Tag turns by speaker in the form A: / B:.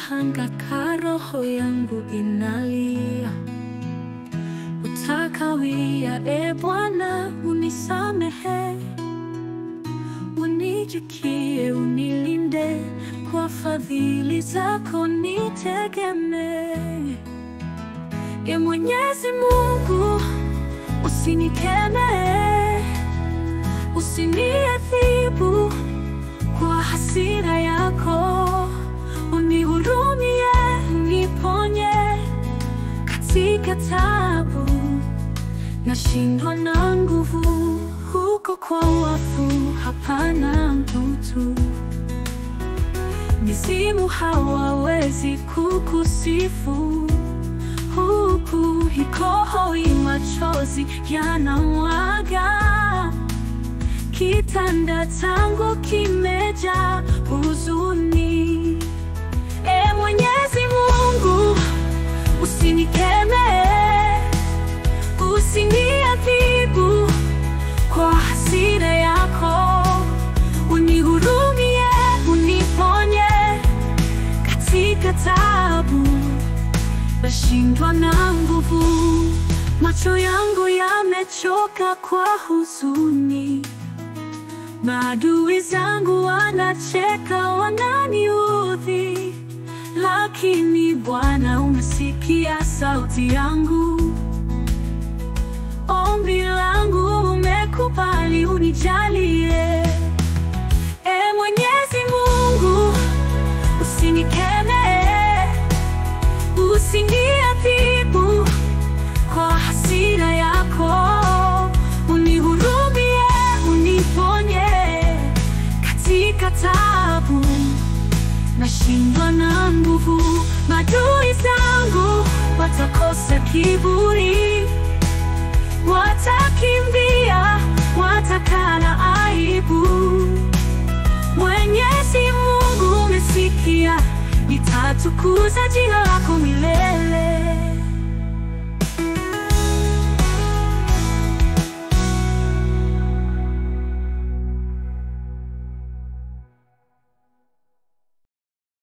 A: nahangaika, roho yangu inalia. Utakawia, e Bwana, unisamehe, unijikie, unilinde, kwa fadhili zako nitegemee. E Mwenyezi Mungu, usinikemee, usiniadhibu kwa hasira yako, unihurumie, uniponye katika taabu. Nashindwa na nguvu, huko kwa wafu hapana mtu. Mizimu hawawezi kukusifu, huku hikohoi machozi yanamwaga. Kitanda changu kimejaa huzuni. E Mwenyezi Mungu, usinikemee, usiniadhibu kwa hasira yako, unihurumie, uniponye katika taabu. Nashindwa na nguvu, macho yangu yamechoka kwa huzuni. Maadui zangu wanacheka, wananiudhi, lakini Bwana umesikia sauti yangu. Ombi langu umekubali, unijalie. E Mwenyezi Mungu, usinikemee, usiniadhibu kwa hasira yako, unihurumie, uniponye katika taabu. Nashindwa na nguvu, maadui zangu watakosa kiburi, watakimbia, watakana aibu. Mwenyezi Mungu umesikia, nitatukuza jina lako milele.